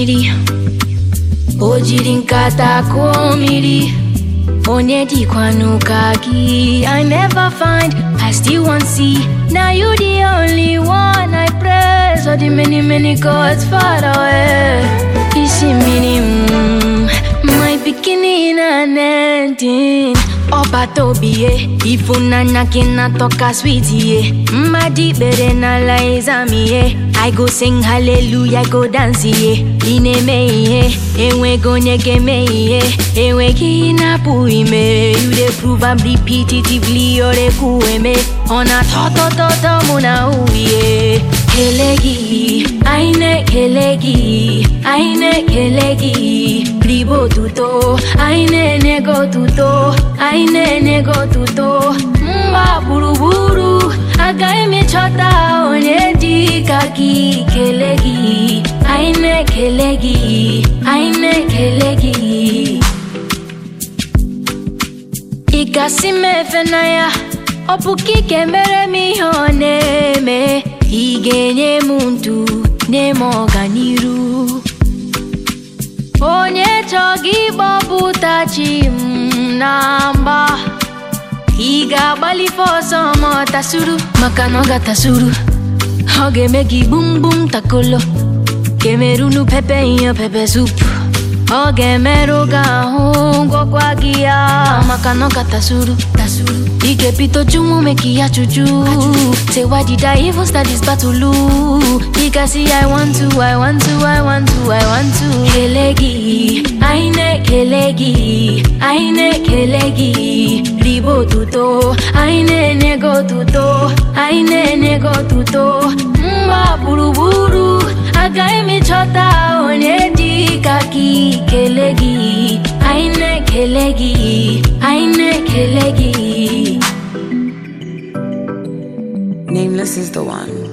mmiri o jiri nkata kụọ mmiri onye dịkwanụ ka gị i never find i still wan see na you the only one i praise all the many many gods far away isi mmiri mm, my beginning and ending ọbata obi ye ifunanya gị na-atọka sweet ye mmadụ ikpere n'ala exam ye I go sing hallelujah, I go dance ye ị na-eme ihe enweghị onye ga-eme ihe enweghị ihe na-apụ ime you dey prove am repetitively ọ na-ekwu eme ọ na-atọ tọ tọ tọ mụ na uhie kele gị anyị na-ekele gị anyị na-ekele gị ribe otuto anyị na-enye gị otuto anyị na-enye gị otuto mgba gburugburu agaghị m ịchọta onye dị ka gị kele gị anyị na-ekele gị anyị na-ekele gị ị gasị m efe na ya ọ bụ ka ike mere m ihe ọ na-eme ị ga-enye m ndụ na-eme ọganiru onye chọọ gị gbọpụta chi m na mgba ị ga-agbalife ọsọ ma ọ tasuru maka na ọ ga-atasuru ọ ga-eme gị gbum gbum takolo ga-emerunu pepe ihe pepe sup ọ ga-emerụ gị ahụ gwọkwa gị ya maka na ọ ga-atasuru tasuru ị ga-ebido junwu meki ya chuju say why did I even start this battle ị gasị I want to I want to I want to I want to kele gị anyị na-ekele gị anyị na-ekele gị ribe otuto anyị na-enye gị otuto anyị na-enye gị otuto mgba gburugburu agaghị m ịchọta onye dị ka gị kele gị anyị na-ekele gị anyị na-ekele gị Nameless is the one.